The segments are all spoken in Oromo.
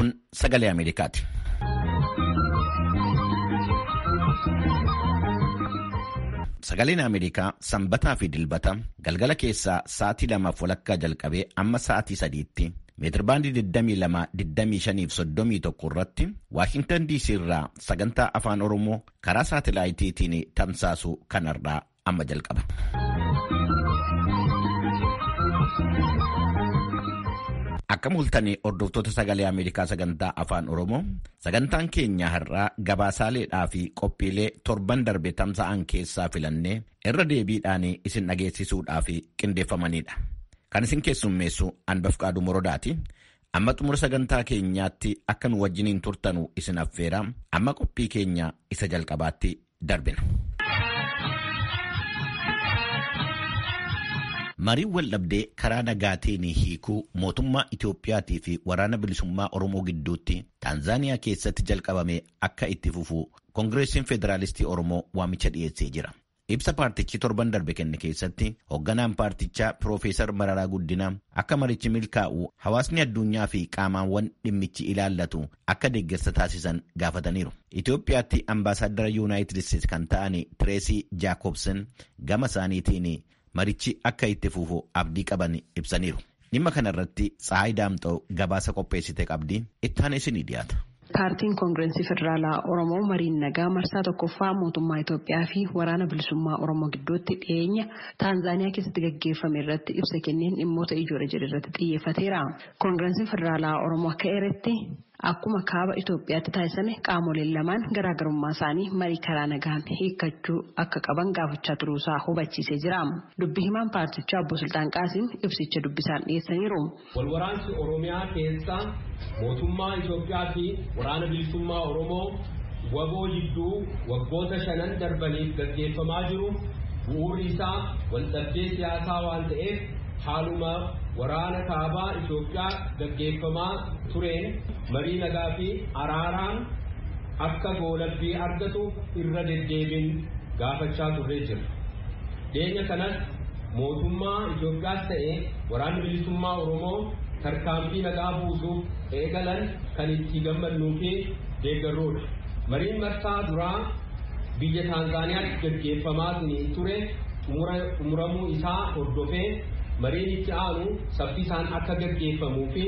Kun sagalee Ameerikaati. Sagaleen Ameerikaa sanbataa fi dilbata galgala keessaa sa'aatii lamaaf walakkaa jalqabee amma sa'aatii sadiitti meetirbaandii 22-25 fi 31 irratti Waashintan DC irraa sagantaa afaan Oromoo karaa saatilaayitiitiin tamsaasu kanarraa amma jalqaba. Akkam hultanii hordoftoota sagalee Ameerikaa sagantaa afaan Oromoo sagantaan keenya har'aa gabaasaaleedhaa fi qophiilee torban darbe tamsa'an keessaa filannee irra deebiidhaan isin dhageessisuudhaaf qindeeffamanidha. Kan isin keessummeessu Anbafqaaduu Morodaati. Amma xumura sagantaa keenyaatti akka nu wajjiniin turtanu isin affeera. Amma qophii keenya isa jalqabaatti darbina. Mariin waldhabdee karaa nagaatiin hiikuu mootummaa Itoophiyaatii fi waraana bilisummaa Oromoo gidduutti Taanzaaniyaa keessatti jalqabame akka itti fufu Koongireesiin Federaalistii Oromoo waamicha dhiyeessee jira. Ibsa paartichi torban darbe kenne keessatti hoogganaan paartichaa Piroofeesar Mararaa Guddinaa akka marichi milkaa'u hawaasni addunyaa fi qaamaawwan dhimmichi ilaallatu akka deeggarsa taasisan gaafataniiru. Itoophiyaatti ambaasaaddara Yuunaayitid Isteetsi kan ta'an Tireesii Jaakobsen gama isaaniitiin marichi akka itti fufu abdii qaban ibsaniiru. Dhimma kanarratti Tsahaay Daamxoo gabaasa qopheessite qabdi ittaana isinii dhiyaata. Paartiin Koongireesii Federaalaa Oromoo mariin nagaa marsaa tokkoffaa mootummaa Itoophiyaa fi waraana bilisummaa Oromoo gidduutti dhiyeenya Taanzaaniyaa keessatti gaggeeffame irratti ibsa kenneen dhimmoota ijoo jedhe irratti xiyyeeffateera. Koongireesiin Federaalaa Oromoo akka eeretti akkuma kaaba Itoophiyaatti taasisame qaamoleen lamaan garaagarummaa isaanii marii karaa nagaan hiikkachuu akka qaban gaafachaa turuusaa hubachiisee jira. Dubbi himaan paartichaa obbo Sultaan Qaasim ibsicha dubbisaan dhiyeessaniiru. Walwaraansi Oromiyaa keessa mootummaa Itoophiyaa fi waraana bilisummaa Oromoo waboo jidduu waggoota shanan darbaniif gaggeeffamaa jiru bu'uurri isaa waldhabdee siyaasaa waan ta'eef haaluma waraana kaabaa Itoophiyaa gaggeeffamaa tureen marii nagaa fi araaraan akka goolabbii argatu irra deddeebiin gaafachaa turree jira. Dhiyeenya kanas mootummaa Itoophiyaas ta'ee waraanni bilisummaa Oromoo tarkaanfii nagaa buusuuf eegalan kan itti gammannuu fi deeggarruudha. Mariin marsaa duraa biyya Taanzaaniyaatti gaggeeffamaa ture xumuramuu isaa hordofee mariin itti aanu saffisaan akka gaggeeffamuu fi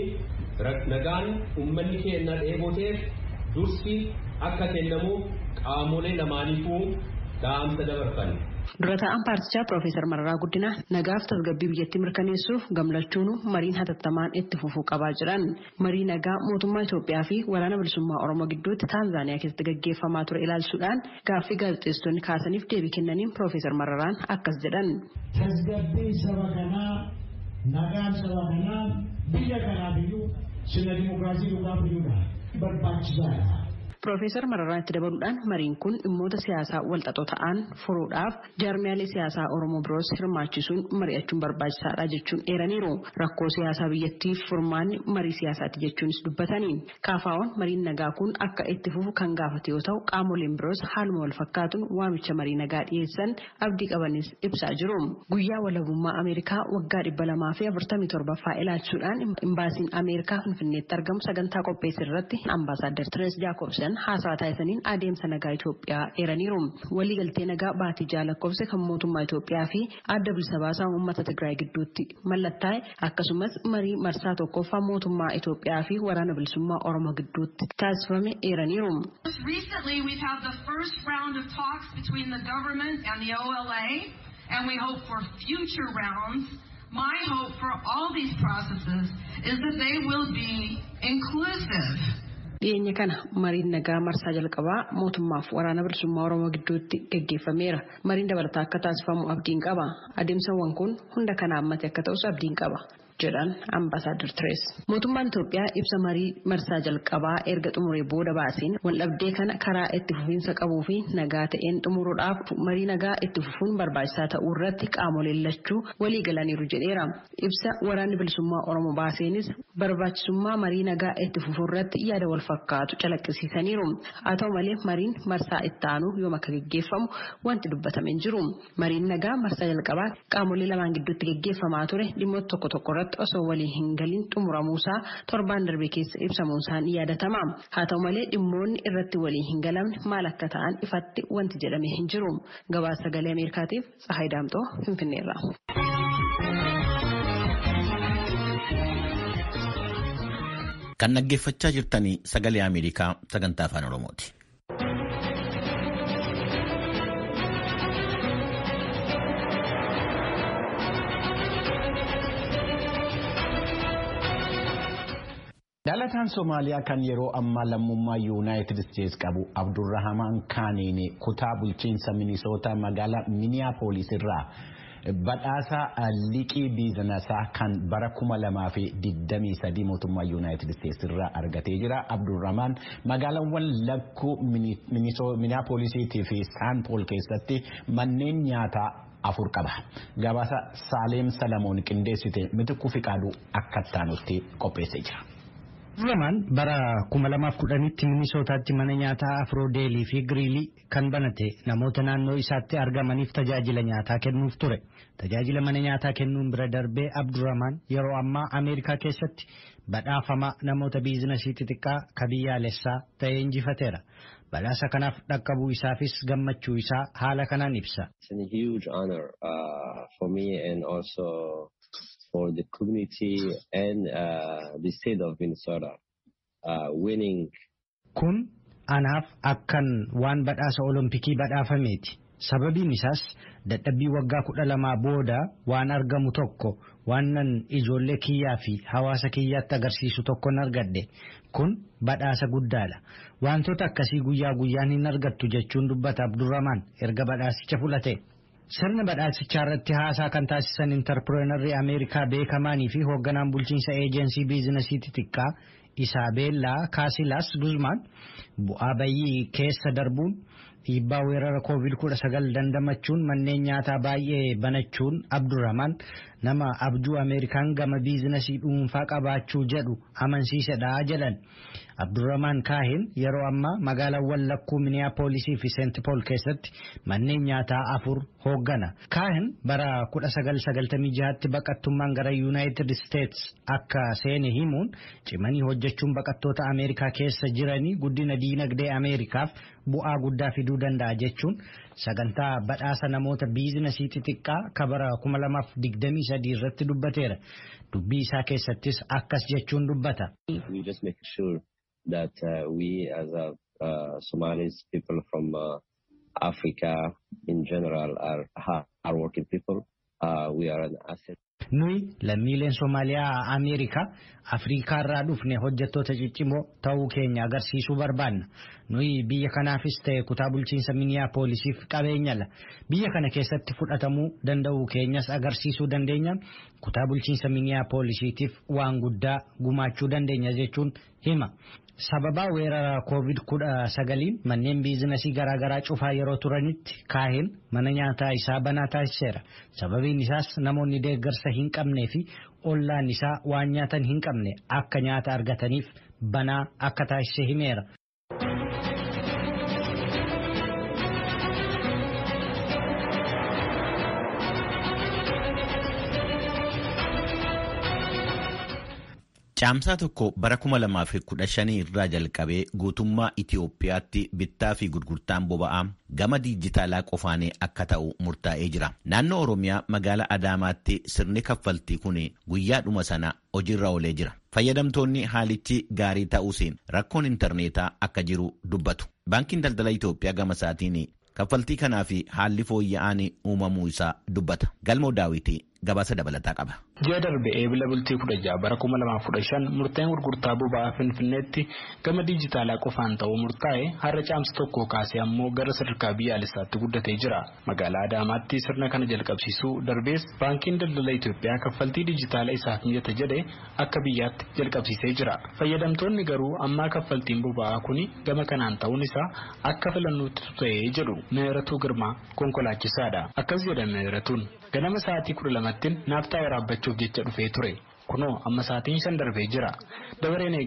nagaan uummanni keenya dheeboteef dursi akka kennamuuf qaamolee lamaaniifuu dhaamsa dabarfan. Dura taa'an paartichaa Piroofeesar Mararaa Guddinaa nagaaf tasgabbii biyyattii mirkaneessuuf gamlachuun mariin hatattamaan itti fufuu qabaa jiran marii nagaa mootummaa Itoophiyaa fi waraana bilisummaa Oromoo gidduutti Taanzaaniyaa keessatti gaggeeffamaa ture ilaalchuudhaan gaaffii gaazexeessitoonni kaasaniif deebii kennaniin Piroofeesar Mararaan akkas jedhan. Tasgabbii saba kanaa nagaan saba kanaa biyya kanaaf iyyuu sirna dimokiraasii dhugaaf iyyuudha barbaachisaadha. Piroofeesar Mararaan itti dabaluudhaan mariin kun dhimmoota siyaasaa walxaxoo ta'an furuudhaaf jaarmiyaalee siyaasaa Oromoo biroos hirmaachisuun mari'achuun barbaachisaadha jechuun eeraniiru. Rakkoo siyaasaa biyyattiif furmaanni marii siyaasaati jechuunis dubbatanii. Kaafaawwan mariin nagaa kun akka itti fufu kan gaafate yoo ta'u qaamoleen biroos haaluma wal fakkaatuun waamicha marii nagaa dhiyeessan abdii qabanis ibsaa jiru. Guyyaa walabummaa Ameerikaa waggaa dhibba lamaa fi afurtamii torbaffaa ilaalchuudhaan imbaasiin Ameerikaa Finfinneetti argamu sagantaa qopheesse irratti ambaasaaddar Tirees Jaakobsen haasaa taasisaniin adeemsa nagaa Itoophiyaa eeraniiru. Waliigaltee nagaa baatii jaalakkofse kan mootummaa Itoophiyaa fi adda bilisa baasaa uummata Tigraay gidduutti mallattaa'e akkasumas marii marsaa tokkoffaa mootummaa Itoophiyaa fi waraana bilisummaa Oromoo gidduutti taasifame eeraniiru. Recently we've had the first round of talks between the government and the OLA and we hope for future rounds. My hope for all these processes is that they will be inclusive. dhiyeenya kana mariin nagaa marsaa jalqabaa mootummaaf waraana bilisummaa oromoo gidduutti gaggeeffameera mariin dabalataa akka taasifamu abdiin qaba adeemsawwan kun hunda kana hammate akka ta'us abdiin qaba jedhan ambaasaadar Tirees. Mootummaan Itoophiyaa ibsa marii marsaa jalqabaa erga xumuree booda baaseen waldhabdee kana karaa itti fufiinsa qabuu fi nagaa ta'een xumuruudhaaf marii nagaa itti fufuun barbaachisaa ta'uu irratti qaamoleen lachuu walii galaniiru jedheera. Ibsa waraanni bilisummaa Oromoo baaseenis barbaachisummaa marii nagaa itti fufuu irratti yaada wal fakkaatu calaqqisiisaniiru. Haa ta'u malee mariin marsaa itti aanu yoom akka gaggeeffamu wanti dubbatame hin jiru. Mariin nagaa marsaa jalqabaa qaamolee lamaan gidduutti gaggeeffamaa ture dhimmoota tokko tokko irratti osoo walii hin galin xumuramuusaa torbaan darbe keessa ibsamuunsaan ni yaadatama. Haa ta'u malee dhimmoonni irratti walii hin galamne maal akka ta'an ifatti wanti jedhame hin jiru. Gabaasa sagalee Ameerikaatiif Tsahaay Daamxoo Finfinneerra. Kan dhaggeeffachaa jirtanii sagalee Ameerikaa sagantaa afaan Oromooti. Dhalataan Somaaliyaa kan yeroo ammaa lammummaa Yuunaayitid Isteetsi qabu Abdurrahamaan Kaaniin kutaa bulchiinsa Minisootaa magaalaa Miniyaapolis irraa badhaasa liqii biizinasaa kan bara kuma lamaa fi digdamii sadii mootummaa Yuunaayitid Isteetsi irraa argatee jira. Abdurrahamaan magaalaawwan lakkuu Miniyaapolisiitii fi Saanpool keessatti manneen nyaataa afur qaba. Gabaasa Saaleem Salamoon qindeessite mitikuu fi qaaduu akka taanutti qopheessee jira. Abdurrahamaan bara kuma lamaaf kudhanitti Minisootaatti mana nyaataa Afroodeelii fi Giriilii kan banate namoota naannoo isaatti argamaniif tajaajila nyaataa kennuuf ture. Tajaajila mana nyaataa kennuun bira darbee Abdurrahamaan yeroo ammaa Ameerikaa keessatti badhaafama namoota biizinasii xixiqqaa ka biyyaalessaa ta'ee injifateera. Badhaasa kanaaf dhaqqabuu isaafis gammachuu isaa haala kanaan ibsa. for the community and uh, the state of Minnesota uh, winning. Kun anaaf akkan waan badhaasa olompikii badhaafameeti. Sababiin isaas dadhabbii waggaa kudha lamaa booda waan argamu tokko waanan ijoollee kiyyaa fi hawaasa kiyyaatti agarsiisu tokkon argadhe kun badhaasa guddaadha. Wantoota akkasii guyyaa guyyaan hin argattu jechuun dubbata Abdurramaan erga badhaasicha fudhate. Sirna badhaasichaa irratti haasaa kan taasisan intarpireenarrii Ameerikaa beekamaanii fi hoogganaan bulchiinsa eejensii biizinasii xixiqqaa Isaabeellaa Kaasilaas Guzmaan bu'aa bayyii keessa darbuun dhiibbaa weerara koovid kudha sagal dandamachuun manneen nyaataa baay'ee banachuun Abdurramaan nama abjuu Ameerikaan gama biizinasii dhuunfaa qabaachuu jedhu amansiisedha jedhan. Abdurramaan Kaahin yeroo ammaa magaalaawwan lakkuu Miniyaapolisii fi Seent Pool keessatti manneen nyaataa afur hooggana. Kaahin bara 1996tti baqattummaan gara Yuunaayitid Isteets akka seene himuun cimanii hojjechuun baqattoota Ameerikaa keessa jiranii guddina diinagdee Ameerikaaf bu'aa guddaa fiduu danda'a jechuun sagantaa badhaasa namoota biizinasii xixiqqaa ka bara 2023 irratti dubbateera. Dubbii isaa keessattis akkas jechuun dubbata. that uh, we as a uh, Somalis people from uh, Africa in general are hard working people. we are an asset. Nuyi lammiileen Somaaliyaa Ameerikaa Afrikaa irraa dhufne hojjettoota ciccimoo ta'uu keenya agarsiisuu barbaanna. Nuyi biyya kanaafis ta'e kutaa bulchiinsa Miniyaapoolisiif qabeenyala. Biyya kana keessatti fudhatamuu danda'uu keenyas agarsiisuu dandeenya. Kutaa bulchiinsa Miniyaapoolisiitiif waan guddaa gumaachuu dandeenya jechuun hima. Sababaa weerara koovid kudha sagaliin manneen biizinasii garaagaraa cufaa yeroo turanitti kaahin mana nyaataa isaa banaa taasiseera. Sababiin isaas namoonni deeggarsa hin qabnee fi ollaan isaa waan nyaatan hin qabne akka nyaata argataniif banaa akka taasise himeera. Caamsaa tokko bara 2015 irraa jalqabee guutummaa Itiyoophiyaatti bittaa fi gurgurtaan boba'aa gama diijitaalaa qofaan akka ta'u murtaa'ee jira. Naannoo Oromiyaa magaalaa Adaamaatti sirni kaffaltii kun guyyaadhuma sana hojiirra oolee jira. Fayyadamtoonni haalichi gaarii ta'uusiin rakkoon intarneetaa akka jiru dubbatu. Baankiin daldala Itiyoophiyaa gama isaatiin kaffaltii kanaa fi haalli fooyya'aan uumamuu isaa dubbata. Galmoo daawwitii gabaasa dabalataa qaba. Ji'a darbe eebila bultii kudha jaha bara kuma lamaaf kudha shan murteen gurgurtaa boba'aa Finfinneetti gama diijitaalaa qofaan ta'uu murtaa'e har'a caamsa tokko kaasee ammoo gara sadarkaa biyyaalessaatti guddatee jira. Magaalaa Adaamaatti sirna kana jalqabsiisuu darbees baankiin daldala Itoophiyaa kaffaltii diijitaalaa isaaf mijata jedhe akka biyyaatti jalqabsiisee jira. Fayyadamtoonni garuu ammaa kaffaltiin boba'aa kuni gama kanaan ta'uun isaa akka filannootti ta'ee jedhu Meeratuu Girmaa konkolaachisaadha. Akkas jedha Meeratuun ganama sa'aatii kudha lamattiin naaftaa waraabbachuuf jecha dhufee ture. Kunoo amma sa'aatiin shan darbee jira. Dabareen eeggadha.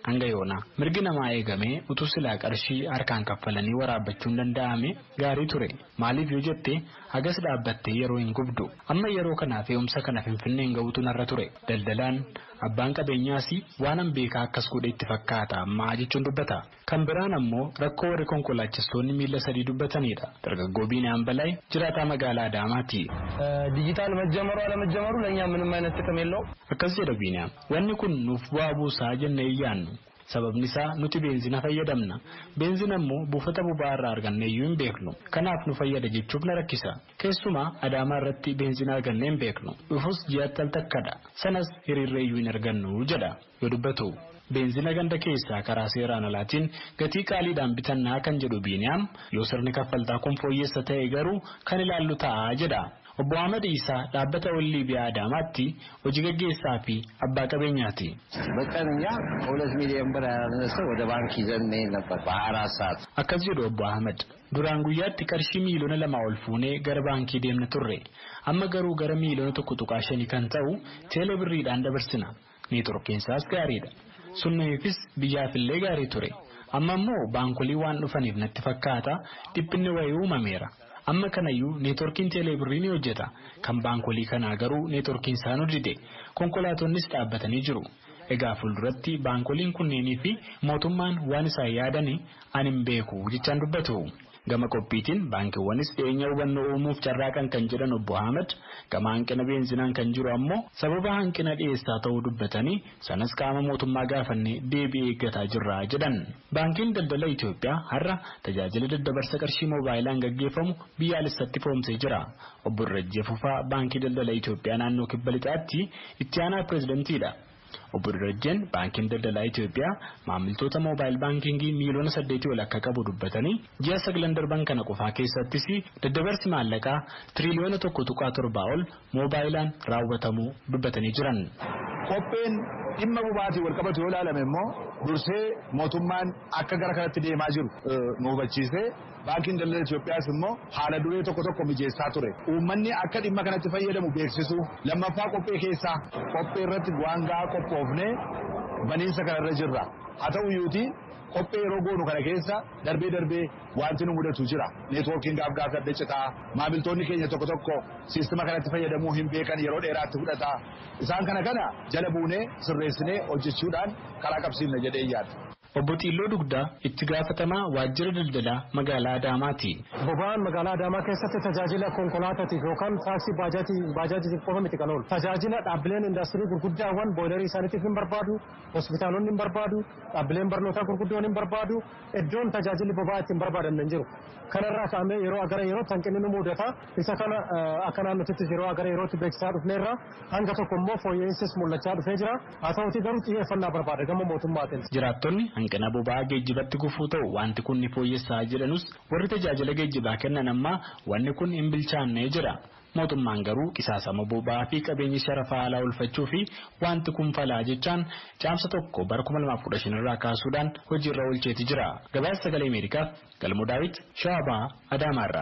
hanga yoona mirgi namaa eegamee utuu silaa qarshii harkaan kaffalanii waraabbachuun danda'ame gaarii ture maaliif yoo jette hagas dhaabbattee yeroo hin gubdu amma yeroo kanaa fe'umsa kana finfinneen ga'uutu narra ture daldalaan abbaan qabeenyaas waanan beekaa akkas godhe itti fakkaata ammaa jechuun dubbata kan biraan ammoo rakkoo warri konkolaachistoonni miila sadii dubbatanidha dargaggoo biinaan balaa jiraataa magaalaa Adaamaati. ዲጂታል መጀመሩ አለመጀመሩ ለእኛ ምንም አይነት ጥቅም የለው akkas jedha biinaan wanni kun nuuf bu'aa buusaa jennee iyyaannu sababni isaa nuti beenzina fayyadamna beenzina immoo buufata boba'aa irraa argannee iyyuu hin beeknu kanaaf nu fayyada jechuuf na rakkisa keessumaa adaamaa irratti beenzina argannee hin beeknu dhufus ji'atti al takkadha sanas hiriirree iyyuu hin argannu jedha yoo dubbatu. beenzina ganda keessaa karaa seeraan alaatiin gatii qaaliidhaan bitannaa kan jedhu biiniyaam yoo sirni kaffaltaa kun fooyyessa ta'e garuu kan ilaallu ta'a jedha. Obbo Ahmad Isaa dhaabbata Ollii Biyaa Adaamaatti hojii gaggeessaa fi abbaa qabeenyaati. በቀን እኛ ከሁለት ሚሊዮን ብር ያላነሰ ወደ ባንክ ይዘን እንሄድ ነበር በሀያ አራት ሰዓት። Akkas jedhu Obbo Ahmad. Duraan guyyaatti qarshii miiliyoona lama ol fuunee gara baankii deemna turre. Amma garuu gara miiliyoona tokko tuqaa shanii kan ta'u teelee birriidhaan dabarsina. Neetworkiinsaas gaariidha. Sunniifis biyyaafillee gaarii ture. Amma immoo baankolii waan dhufaniif natti fakkaata dhiphinni wayii uumameera. Amma kanayyuu neetworkiin teeleebirrii ni hojjeta. Kan baankolii kanaa garuu neetworkiin isaan hojjete. Konkolaatonnis dhaabbatanii jiru. Egaa fuulduratti baankoliin kunneenii fi mootummaan waan isaan yaadani ani hin beeku jechaan dubbatu. Gama qophiitiin baankiiwwanis dhiyeenya hubannoo uumuuf carraaqan kan jedhan obbo Ahmed gama hanqina beenzinaan kan jiru ammoo sababa hanqina dhiyeessaa ta'uu dubbatanii sanas qaama mootummaa gaafannee deebii eeggataa jirra jedhan. Baankiin daldala Itoophiyaa har'a tajaajila daddabarsa qarshii moobaayilaan gaggeeffamu biyyaalessatti foomsee jira. Obbo Irrajjee Fufaa baankii daldala Itoophiyaa naannoo kibba lixaatti itti aanaa pireezidentiidha. Obbo Dirajjeen baankiin daldalaa Itoophiyaa maamiltoota moobaayil baankingii miiliyoona saddeetii ol akka qabu dubbatanii ji'a sagalan darban kana qofaa keessattis daddabarsi maallaqaa tiriliyoona tokko tuqaa torbaa ol moobaayilaan raawwatamuu dubbatanii jiran. Qopheen dhimma boba'aatiin wal qabatu yoo ilaalame immoo dursee mootummaan akka gara kanatti deemaa jiru nu hubachiisee baankiin daldala Itoophiyaas immoo haala duree tokko tokko mijeessaa ture. Uummanni akka dhimma kanatti fayyadamu beeksisu lammaffaa qophee keessaa qophee irratti waan gahaa qophoofnee baniinsa kanarra jirra. Haa ta'u iyyuutii qophee yeroo goonu kana keessa darbee darbee wanti nu mudatu jira. Neetwoorkiin gaaf gaaf adda citaa maamiltoonni keenya tokko tokko siistima kanatti fayyadamuu hin beekan yeroo dheeraatti fudhata. Isaan kana kana jala buunee sirreessinee hojjechuudhaan karaa qabsiifna jedhee yaada. Obbo Xiilloo Dugdaa itti gaafatamaa waajjira daldalaa magaalaa Adaamaati. Boba'aan magaalaa Adaamaa keessatti tajaajila konkolaataatiif yookaan taaksii baajaajitiif qofa miti kan oolu. Tajaajila dhaabbileen indaastirii gurguddaawwan booyilarii isaaniitiif hin barbaadu, hospitaalonni hin barbaadu, dhaabbileen barnootaa gurguddoon hin barbaadu, iddoon tajaajilli boba'aa ittiin barbaadan hin jiru. Kanarraa ka'amee yeroo gara yerootti hanqinni nu mudata. Isa kana akka naannotittis yeroo gara yerootti beeksisaa dhufneerra hanga tokko immoo fooyya'insis mul'achaa dhufee jira. Haa ta'utii garuu xiyyeeffannaa barbaada gama mootummaatiin. Jiraattonni hanqina boba'aa geejjibatti gufuu ta'u wanti kun ni fooyyessaa jedhanus warri tajaajila geejjibaa kennan ammaa wanni kun hin bilchaannee jira. Mootummaan garuu qisaasama boba'aa fi qabeenya sharafaa alaa oolfachuu fi wanti kun falaa jechaan caamsa tokko bara 2015 irraa kaasuudhaan hojiirra oolcheeti jira. Gabaasa sagalee Ameerikaaf Galmoo Daawit Shawabaa Adaamaarraa.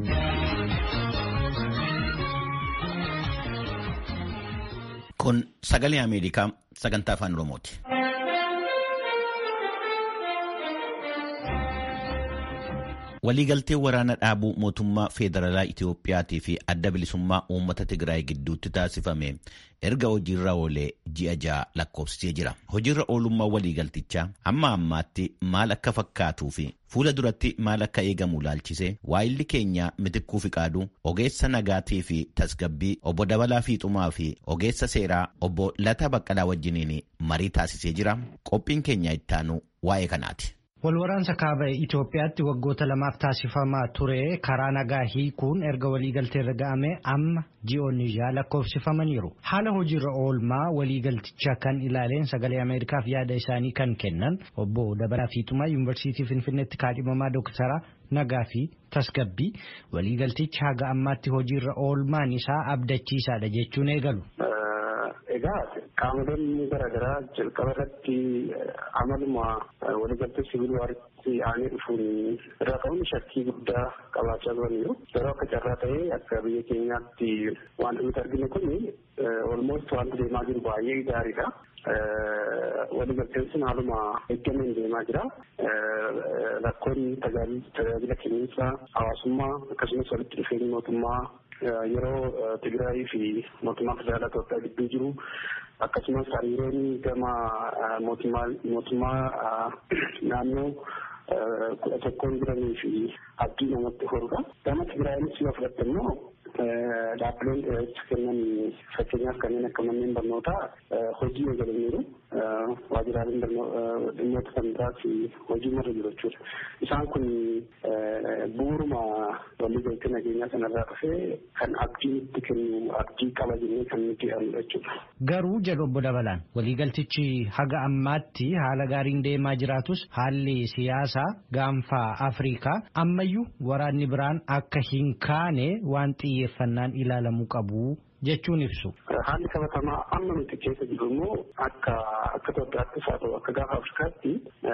Kun sagalee Ameerikaa sagantaa afaan Oromooti. Waliigaltee waraana dhaabuu mootummaa Feederaalaa Itiyoophiyaatii fi adda bilisummaa uummata Tigraay gidduutti taasifame erga hojiirra oolee ji'a ja'a lakkoofsisee jira. Hojiirra oolummaa waliigaltichaa amma ammaatti maal akka fakkaatuu fi fuula duratti maal akka eegamu laalchisee waayilli keenya mitikkuu fiqaaduu ogeessa nagaatii fi tasgabbii obbo Dabalaa Fiixumaa fi ogeessa seeraa obbo Lataa Baqqalaa wajjiniin marii taasisee jira. Qophiin keenya ittaanu waa'ee kanaati. Walwaraansa kaaba Itoophiyaatti waggoota lamaaf taasifamaa ture karaa nagaa hiikuun erga waliigalteerra ga'ame amma ji'oonni ja'a lakkoofsifamaniiru. Haala hojiirra oolmaa waliigalticha kan ilaaleen sagalee Ameerikaaf yaada isaanii kan kennan obbo Dabalaa Fiixumaa Yuunivarsiitii Finfinneetti kaadhimamaa Dooktara nagaa fi tasgabbii waliigaltichi haga ammaatti hojiirra oolmaan isaa abdachiisaadha jechuun eegalu. Egaa qaamoleen garaagaraa jalqaba irratti amaluma waliigaltee sibiilii waaritti aanee dhufuun irraa ka'uun shakkii guddaa qabaachaa turaniiru. Yeroo akka carraa ta'ee akka biyya keenyaatti wanti nuti arginu kun olmost wanti deemaa jiru baay'ee gaariidha. waliigalteen sun haaluma eeggameen deemaa jira. Rakkoon tajaajila kenniinsa hawaasummaa akkasumas walitti dhufeenyi mootummaa yeroo Tigraayii fi mootummaa federaalaa Itoophiyaa gidduu jiru akkasumas hariiroon gama mootummaa naannoo kudha tokkoon jiranii fi abdii namatti horudha. Gama Tigraayiinis yoo fudhatte immoo dhaabbileen tajaajila kennan fakkeenyaaf kanneen akka manneen barnootaa hojii eegalaniiru waajjiraaleen dhimmoota kan biraas hojii marra jiru jechuudha. Isaan kun bu'uuruma waliigaltee nageenyaa sanarraa dhufee kan abdiin itti kennu abdii qaba jennee kan nuti arginu jechuudha. Garuu jedhu obbo Dabalaan waliigaltichi haga ammaatti haala gaariin deemaa jiraatus haalli siyaasaa gaanfa Afrikaa ammayyuu waraanni biraan akka hin kaane waan xiyyeeffannaan ilaalamuu qabu jechuun ibsu. Haalli qabatamaa amma nuti keessa jiru immoo akka akka Itoophiyaattis haa ta'u akka gaafa Afrikaatti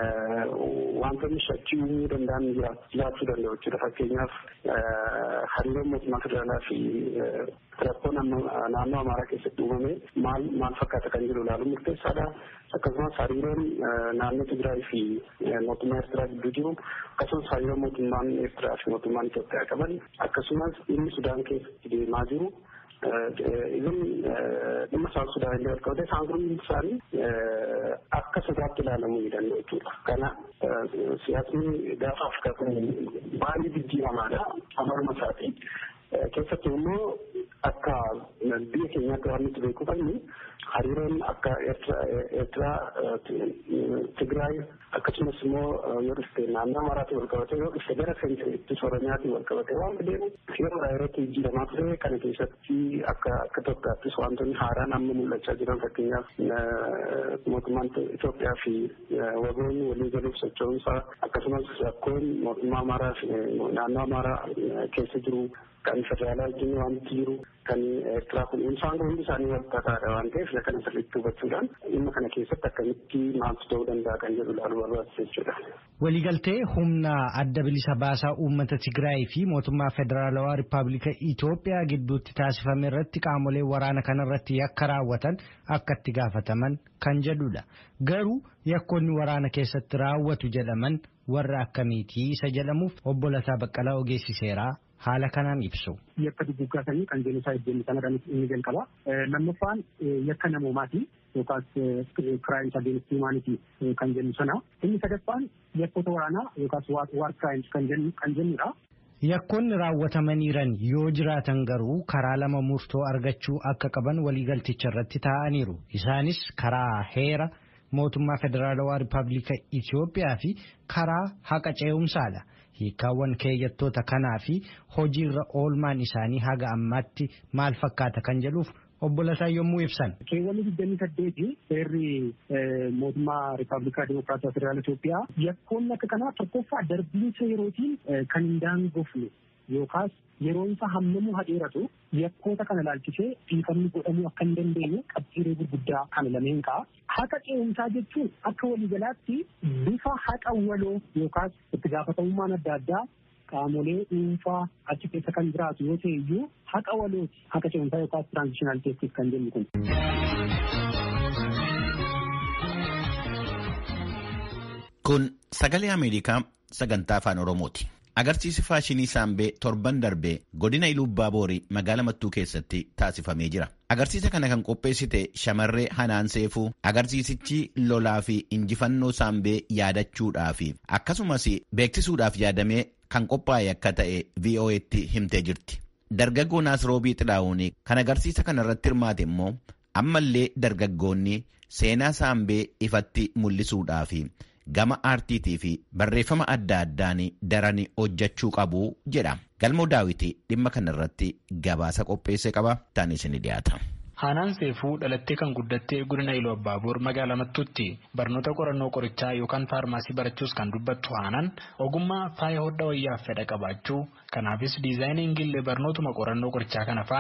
wantoonni shakkii uumuu danda'an jiraachuu danda'u jechuudha. Fakkeenyaaf hariiroon mootummaa federaalaa fi rakkoon naannoo Amaaraa keessatti uumame maal maal fakkaata kan jiru ilaaluun murteessaadha. Akkasumas hariiroon naannoo Tigraay fi mootummaa Eertiraa gidduu jiru akkasumas hariiroo mootummaan Eertiraa fi mootummaan Itoophiyaa qaban akkasumas inni Sudaan keessatti deemaa jiru. Izin dhimma South Sudaan illee wal qabate isaan kun isaanii akka sodaatti ilaalamuu ni danda'u jechuudha. Kana siyaasni gaafa Afrikaa kun baay'ee jijjiiramaadha. Amaluma isaati. Keessattuu immoo akka biyya keenyaatti waan nuti beekuu qabnu hariiroon akka Eertiraa, Tigraay akkasumas immoo yoo dhufte naannoo Amaaraatti wal qabate yoo dhufte gara seentiriitti Oromiyaatti wal qabate waan deemu yeroo yerootti jijjiiramaa ture kana keessatti akka akka Itoophiyaattis wantoonni haaraan amma mul'achaa jiran fakkeenyaaf mootummaan Itoophiyaa fi wagoonni walii galuuf socho'umsaa akkasumas rakkoon mootummaa Amaaraa fi naannoo Amaaraa keessa jiru kan federaalaa wajjin wanti jiru kan Eertiraa kun isaan kun hundi isaanii wal tataadha waan ta'eef kana sirriitti hubachuudhaan dhimma kana keessatti akkamitti maaltu ta'uu danda'a kan jedhu ilaaluu barbaachisa jechuudha. Waliigaltee humna adda bilisa baasaa uummata Tigraay fi mootummaa federaalawaa Rippaabilika Itoophiyaa gidduutti taasifame irratti qaamolee waraana kanarratti yakka raawwatan akka itti gaafataman kan jedhudha. Garuu yakkoonni waraana keessatti raawwatu jedhaman warra akkamiitii isa jedhamuuf obbo Lataa Baqqalaa ogeessi seeraa haala kanaan ibsu. Yakka duguggaa sanii kan jennu isaa iddoo sanadhaan inni jalqaba. Lammaffaan yakka namoomaati yookaas kiraayimsa against humanity kan jennu sana. Inni sadaffaan yakkoota waraanaa yookaas war crimes kan jennudha. Yakkoonni raawwatamaniiran yoo jiraatan garuu karaa lama murtoo argachuu akka qaban waliigalticha irratti taa'aniiru. Isaanis karaa heera mootummaa federaalawaa Rippaabilika Itoophiyaa fi karaa haqa ce'umsaadha. hiikkaawwan keeyyattoota kanaa fi hojiirra oolmaan isaanii haga ammaatti maal fakkaata kan jedhuuf obbo Lataa yommuu ibsan. Keewwanni digdamii saddeeti seerri mootummaa Rippaabilikaa Dimokiraatawaa Federaala Itoophiyaa yakkoonni akka kanaa tokkoffaa darbiinsa yerootiin kan hin daangofne yookaas yeroon isaa hammamuu hadheeratu yakkoota kana laalchisee dhiifamni godhamuu akka hin dandeenye qabxiilee gurguddaa kana lameen ka'a. Haqa ce'umsaa jechuun akka waliigalaatti bifa haqa waloo yookaas itti gaafatamummaan adda addaa qaamolee dhuunfaa achi keessa kan jiraatu yoo ta'e iyyuu haqa walooti haqa ce'umsaa yookaas tiraanzishinaal teestis kan jennu kun. Kun sagalee Ameerikaa sagantaa afaan Oromooti. Agarsiisi faashinii saambee torban darbee godina Iluubbaa Boorii magaalaa Mattuu keessatti taasifamee jira. Agarsiisa kana kan qopheessite shamarree Hanaan Seefuu agarsiisichi lolaa fi injifannoo saambee yaadachuudhaaf akkasumas beeksisuudhaaf yaadamee kan qophaa'e akka ta'e VOA'tti himtee jirti. Dargaggoo Naasiroobii Xilaa'uun kan agarsiisa kana irratti hirmaate immoo ammallee dargaggoonni seenaa saambee ifatti mul'isuudhaaf. gama aartiitii fi barreeffama adda addaan daran hojjechuu qabu jedha. Galmoo daawwitii dhimma kanarratti gabaasa qopheesse qaba. Taan isin dhiyaata. Haanaan Seefuu dhalattee kan guddattee godina Iluu Abbaaboor magaalaa Mattuutti barnoota qorannoo qorichaa yookaan faarmaasii barachuus kan dubbattu Haanaan ogummaa faaya hodhaa wayyaaf fedha qabaachuu kanaafis diizaayiniingillee barnootuma qorannoo qorichaa kana faana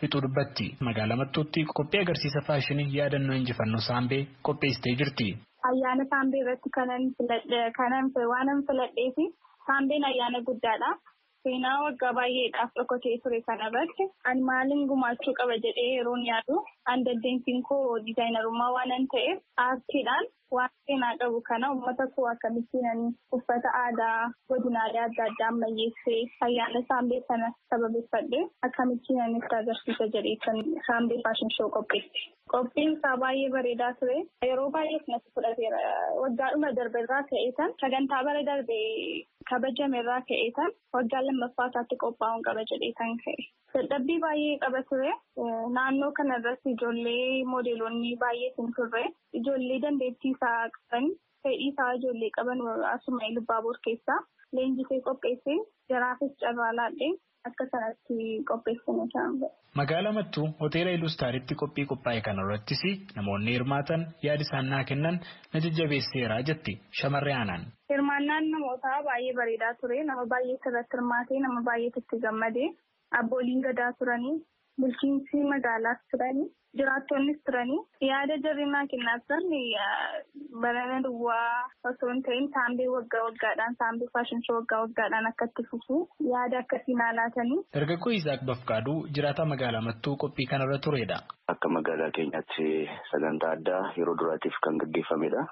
fixuu dubbatti. Magaalaa Mattuutti qophii agarsiisa faashinii yaadannoo injifannoo saambee qopheessitee jirti. Ayyaana saambee irratti kanan kanan waanan filadhee fi saambeen ayyaana guddaadha. Seenaa waggaa baay'eedhaaf dhokatee ture kanarratti ani maaliin gumaachuu qaba jedhee yeroon yaadu an dandeettiin koo diizaayinarummaa waanan ta'eef aartiidhaan waan seenaa qabu kana uummata koo akkamittiin uffata aadaa godinaalee adda addaa ammayyeessee ayyaana saambee sana sababeeffadhe akkamittiin itti agarsiisa jedhee kan saambee faashin shoo qopheesse. Qophiin isaa baay'ee bareedaa ture. Yeroo baay'eef natti fudhateera. Waggaadhuma darbe irraa ka'eetan sagantaa bara darbe kabajame irraa ka'eetan waggaa lammaffaa isaatti qophaa'uun qaba jedheetan ka'e. Dadhabbii baay'ee qaba ture. Naannoo kana irratti ijoollee moodeelonni baay'eetu turre. Ijoollee dandeettii isaa qaban fedhii isaa ijoollee qaban asuma Ilubaaboor keessaa leenjisee qopheessee jaraafis carraa laadhee akka sanatti qopheessine kan Magaalaa Mattuu hoteela Ilustaaritti qophii qophaa'e kana irrattis namoonni hirmaatan yaada isaan naa kennan na jajjabeesseera jetti shamarree aanaan. Hirmaannaan namootaa baay'ee bareedaa ture. Nama baay'ee sirratti hirmaatee nama baay'eetu itti gammadee abbooliin gadaa turanii bulchiinsi magaalaas turanii jiraattonnis turanii yaada jarri naa kennaa turan barana duwwaa osoo hin ta'in saambee waggaa waggaadhaan saambee faashin shoo waggaa waggaadhaan akka itti fufu yaada akkasii naa laatanii. Dargaggoo Isaaq Bafqaaduu jiraataa magaalaa Mattuu qophii kanarra turedha. Akka magaalaa keenyaatti sagantaa addaa yeroo duraatiif kan gaggeeffamedha.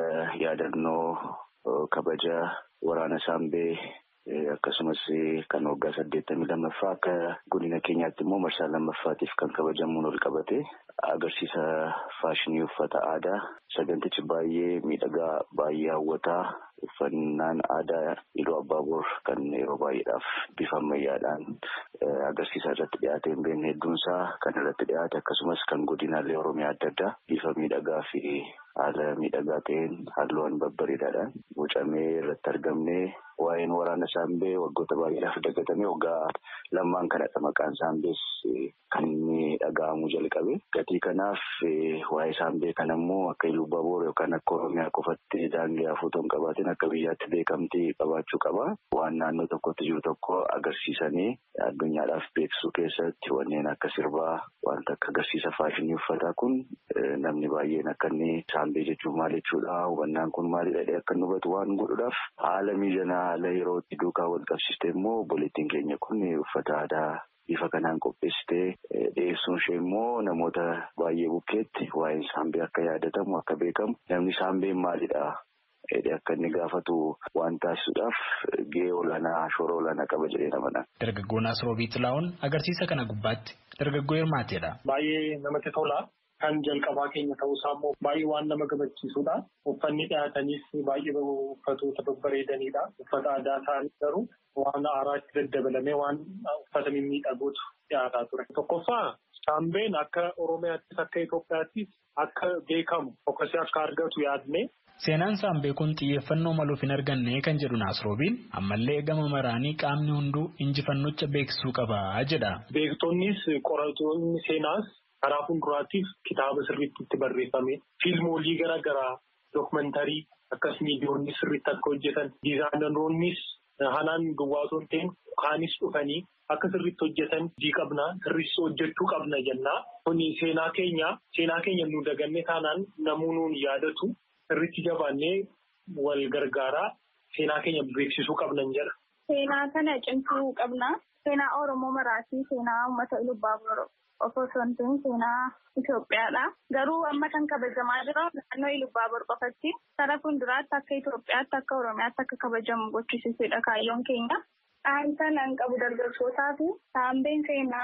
Yaadannoo kabaja waraana saambee akkasumas kan waggaa saddeettamii lammaffaa akka godina keenyaatti immoo marsaa lammaffaatiif kan kabajamuun ol qabate agarsiisa faashinii uffata aadaa sagantichi baay'ee miidhagaa baay'ee hawwataa uffannaan aadaa iluu abbaaboor kan yeroo baay'eedhaaf bifa ammayyaadhaan agarsiisa irratti dhiyaate hin beekne hedduunsaa kan irratti dhiyaate akkasumas kan godinaalee oromiyaa adda addaa bifa miidhagaa fi haala miidhagaa ta'een halluuwwan babbareedaadhaan bocamee irratti argamne waa'een waraana saambee waggoota baay'eedhaaf dagatamee waggaa lammaan kanadha maqaan saambees kan inni dhaga'amuu jalqabe gatii kanaaf waa'ee saambee kana immoo akka iluu abbaaboor yookaan akka oromiyaa qofatti daangee hafuutoo hin qabaatin akka biyyaatti beekamtii qabaachuu qaba waan naannoo tokkotti jiru tokko agarsiisanii addunyaadhaaf beeksisuu keessatti wanneen akka sirbaa wanta akka agarsiisa faashinii uffataa kun namni baay'een akka inni saambee jechuun maal jechuudha hubannaan kun maalidha jedhee akka inni hubatu waan godhuudhaaf haala mijanaa haala yerootti duukaa wal qabsiiste immoo obboleettiin keenya kun uffata aadaa bifa kanaan qopheessitee dhiyeessuun ishee immoo namoota baay'ee bukkeetti waa'een saambee akka yaadatamu akka beekamu namni saambeen maalidha jedhee akka inni gaafatu waan taasisuudhaaf gahee olaanaa shoora olaanaa qaba jedhee namana. Dargaggoon Asroobii Xilaa'oon agarsiisa kana gubbaatti dargaggoo hirmaateedha. Baay'ee namatti tola. Kan jalqabaa keenya ta'uusaa immoo baay'ee waan nama gammachiisudha. Uffanni dhiyaatanis baay'ee uffatoota babbareedanidha. Uffata aadaa ta'an garuu waan haaraatti daddabalamee waan uffata mimmiidhagootu dhiyaataa ture. Tokkoffaa saambeen akka Oromiyaattis akka Itoophiyaattis akka beekamu fokkasee akka argatu yaadne. Seenaan saambee kun xiyyeeffannoo maluuf hin arganne kan jedhu Naasroobiin ammallee gama maraanii qaamni hunduu injifannocha beeksisuu qaba jedha. Beektonnis qoratoonni seenaas karaa fuulduraatiif kitaaba sirriitti itti barreeffame fiilmoolii garaa garaa dookumentarii akkas miidiyoonni sirriitti akka hojjetan diizaayinaroonnis hanaan duwwaa osoo hin ta'in kaanis dhufanii akka sirriitti hojjetan hojii qabna sirriitti hojjechuu qabna jennaa kuni seenaa keenya seenaa keenya nu daganne taanaan namuu nuun yaadatu sirriitti jabaannee wal gargaaraa seenaa keenya beeksisuu qabnan jedha. Seenaa kana cimsuu qabna. Seenaa Oromoo maraatii seenaa uummata Ilubbaabor osoo hin ta'in seenaa Itoophiyaadha. Garuu amma kan kabajamaa jiru naannoo Ilubbaabor qofatti karaa fuulduraatti akka Itoophiyaatti akka Oromiyaatti akka kabajamu gochisiisuudha kaayyoon keenya. Dhaamsa nan qabu dargaggootaa fi saambeen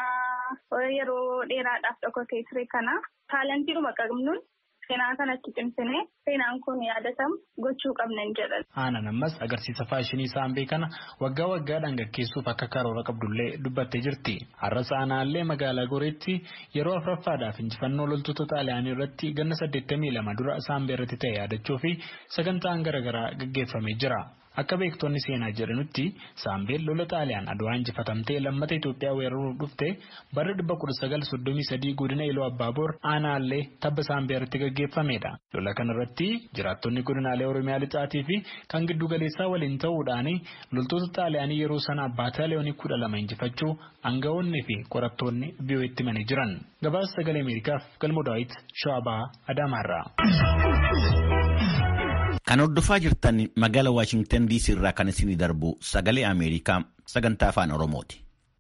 seenaa yeroo dheeraadhaaf dhokatee ture kana taalantiidhuma qabnuun seenaa kanatti cimsine seenaan kun yaadatamu gochuu qabnan jedhan. Aanaan ammas agarsiisa faashinii saambee kana waggaa waggaadhaan gaggeessuuf akka karoora qabdullee dubbattee jirti. Har'a aanaallee magaalaa Goreetti yeroo afuraffaadhaaf injifannoo loltoota xaaliyaanii irratti ganna saddeettamii lama dura saambee irratti ta'e yaadachuu fi sagantaan garaagaraa gaggeeffamee jira. Akka beektonni seenaa jedhanutti Saambeen lola Xaaliyaan Adwaa injifatamtee lammata Itoophiyaa weeraruuf dhufte bara 1933 godina Iluu Abbaaboor aanaallee tabba Saambee irratti gaggeeffamedha. Lola kanarratti jiraattonni godinaalee Oromiyaa lixaatii fi kan giddu galeessaa waliin ta'uudhaan loltoota Xaaliyaanii yeroo sana baataaliyoonii kudha lama injifachuu aangawoonni fi qorattoonni biyyooti himanii jiran. Gabaasa sagalee Ameerikaaf galmoo daawwit Shawabaa Adaamaarraa. Kan hordofaa jirtan magaalaa Waashingtan DC irraa kan isinii darbu sagalee Ameerikaa sagantaa afaan Oromooti.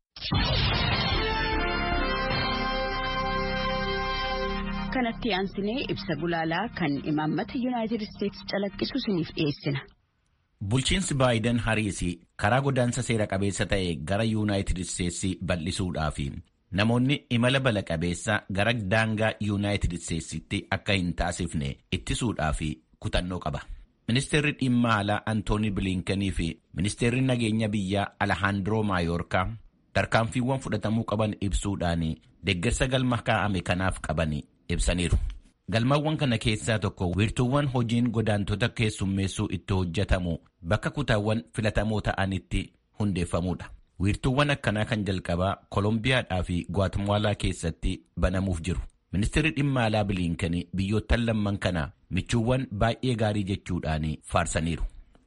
Kanatti aansinee ibsa gulaalaa kan imaammata Yuunaayitid Isteetsi calaqqisu isiniif dhiyeessina. Bulchiinsi Baayiden Hariisi karaa godaansa seera qabeessa ta'e gara Yuunaayitid Isteetsi bal'isuudhaaf namoonni imala bala qabeessa gara daangaa Yuunaayitid Isteetsitti akka hin taasifne ittisuudhaaf kutannoo qaba. Ministeerri dhimma alaa Antooni Biliinkanii fi ministeerri nageenya biyyaa Alahaandiroo Maayoorkaa tarkaanfiiwwan fudhatamuu qaban ibsuudhaan deeggarsa galma kaa'ame kanaaf qaban ibsaniiru. Galmawwan kana keessaa tokko wiirtuuwwan hojiin godaantota keessummeessuu itti hojjetamu bakka kutaawwan filatamoo ta'anitti hundeeffamuudha. Wiirtuuwwan akkanaa kan jalqabaa Kolombiyaadhaa fi Gwatemaalaa keessatti banamuuf jiru. Ministeerri dhimma alaa Biliinkanii biyyoottan lamman kana michuuwwan baay'ee gaarii jechuudhaan faarsaniiru.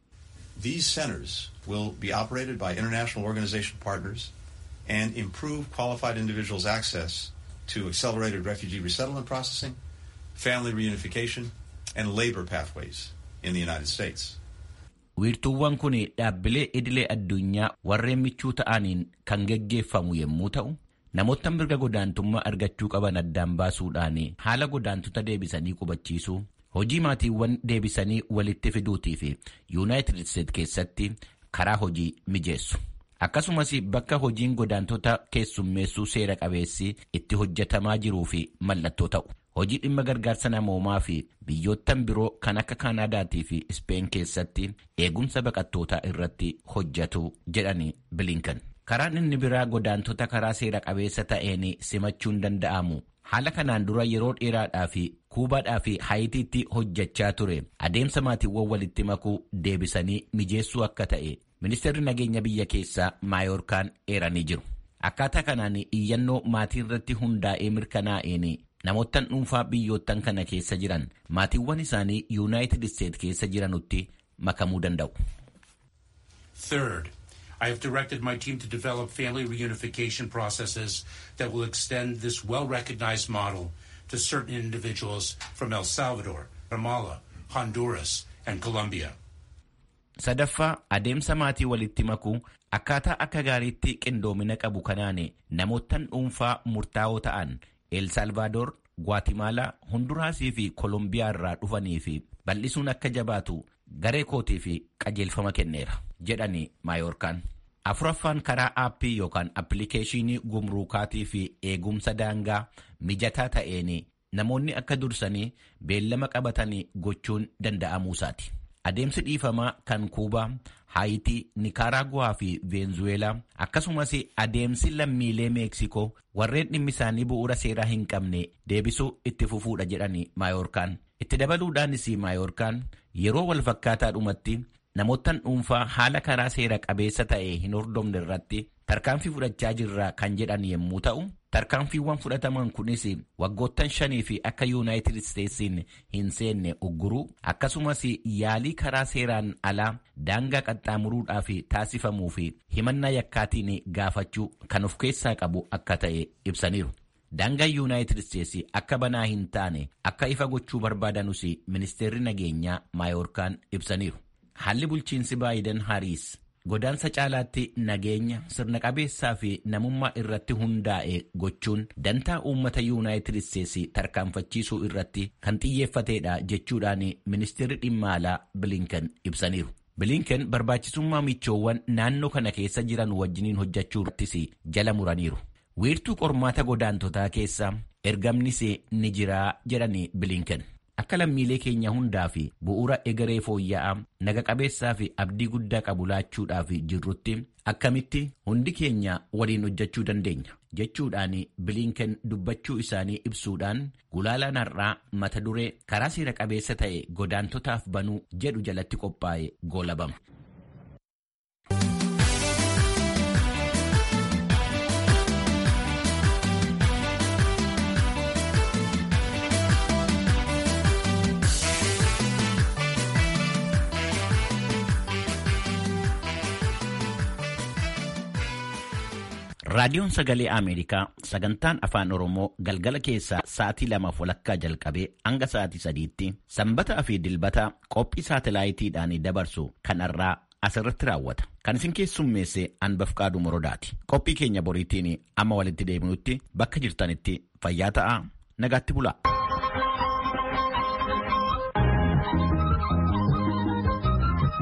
These centers will be operated by international organization partners and improve qualified individuals' access to accelerated refugee resettlement processing, family reunification, and labor pathways in the United States. Wiirtuuwwan kun dhaabbilee idilee addunyaa warreen michuu ta'aniin kan geggeeffamu yommuu ta'u, namoota mirga godaantummaa argachuu qaban addaan baasuudhaan haala godaantota deebisanii qubachiisuu, hojii maatiiwwan deebisanii walitti fiduutii fi Yuunaayitid Isteetsi keessatti karaa hojii mijeessu. Akkasumas bakka hojiin godaantota keessummeessuu seera qabeessi itti hojjetamaa jiruu fi mallattoo ta'u. Hojii dhimma gargaarsa namoomaa fi biyyoottan biroo kan akka Kaanaadaatii fi Ispeen keessatti eegumsa baqattootaa irratti hojjetu jedhani Bilinkan. Karaan inni biraa godaantota karaa seera qabeessa ta'een simachuun danda'amu. Haala kanaan dura yeroo dheeraadhaa fi kuubaadhaa fi haayitiitti hojjechaa ture adeemsa maatiiwwan walitti makuu deebisanii mijeessuu akka ta'e ministeerri nageenya biyya keessaa maayoorkaan eeranii jiru. Akkaataa kanaan iyyannoo maatii irratti hundaa'ee mirkanaa'een namoottan dhuunfaa biyyoottan kana keessa jiran maatiiwwan isaanii yuunaayitid isteet keessa jiranutti makamuu danda'u. Third, I have directed my team to develop family reunification processes that will extend this well-recognized model to certain individuals from El Salvador, Guatemala, Honduras, and Colombia. Sadaffaa adeemsa maatii walitti makuu akkaataa akka gaariitti qindoomina qabu kanaan namoottan dhuunfaa murtaa'oo ta'an El Salvador, Guatemala, Honduraasii fi Kolombiyaa irraa dhufanii fi bal'isuun akka jabaatu garee kootii fi qajeelfama kenneera jedhani maayoorkaan. Afuraffaan karaa aappii yookaan appilikeeshinii gumruukaatii fi eegumsa daangaa mijataa ta'een namoonni akka dursanii beellama qabatanii gochuun danda'amuusaati. Adeemsi dhiifamaa kan Kuubaa, Haayitii, Nikaraaguwaa fi Veenzuweelaa akkasumas adeemsi lammiilee Meeksikoo warreen dhimmi isaanii bu'uura seeraa hin qabne deebisuu itti fufuudha jedhani maayoorkaan. Itti dabaluudhaanis maayoorkaan yeroo wal fakkaataadhumatti namoottan dhuunfaa haala karaa seera qabeessa ta'e hin hordofne irratti tarkaanfii fudhachaa jirra kan jedhan yommuu ta'u tarkaanfiiwwan fudhataman kunis waggoottan shanii fi akka yuunaayitid isteetsiin hin seenne ugguruu akkasumas yaalii karaa seeraan alaa daangaa qaxxaamuruudhaaf taasifamuu fi himannaa yakkaatiin gaafachuu kan of keessaa qabu akka ta'e ibsaniiru. Daangaa yuunaayitid isteetsi akka banaa hin taane akka ifa gochuu barbaadanus ministeerri nageenyaa maayoorkaan ibsaniiru. Haalli bulchiinsi Baayiden Hariis godaansa caalaatti nageenya sirna qabeessaa fi namummaa irratti hundaa'e gochuun dantaa uummata yuunaayitid isteetsi tarkaanfachiisuu irratti kan xiyyeeffateedha jechuudhaan ministeerri dhimma alaa Bilinken ibsaniiru. Bilinken barbaachisummaa michoowwan naannoo kana keessa jiran wajjiniin hojjechuu irrattis jala muraniiru. Wiirtuu qormaata godaantotaa keessa ergamnis ni jiraa jedhani Bilinken. Akka lammiilee keenya hundaa fi bu'uura egeree fooyya'aa naga qabeessaa fi abdii guddaa qabu laachuudhaaf jirrutti akkamitti hundi keenya waliin hojjechuu dandeenya jechuudhaan bilinken dubbachuu isaanii ibsuudhaan gulaalaan har'aa mata duree karaa seera qabeessa ta'e godaantotaaf banuu jedhu jalatti qophaa'e goolabama. Raadiyoon Sagalee Ameerikaa sagantaan Afaan Oromoo galgala keessaa sa'aatii lamaaf walakkaa jalqabee hanga sa'aatii sadiitti sanbataa fi dilbata qophii saatalaayitiidhaan dabarsu kanarraa asirratti raawwata. Kan isin keessummeesse Anbafqaaduu Morodaati. Qophii keenya boriitiin amma walitti deebinutti bakka jirtanitti fayyaa ta'aa nagaatti bulaa.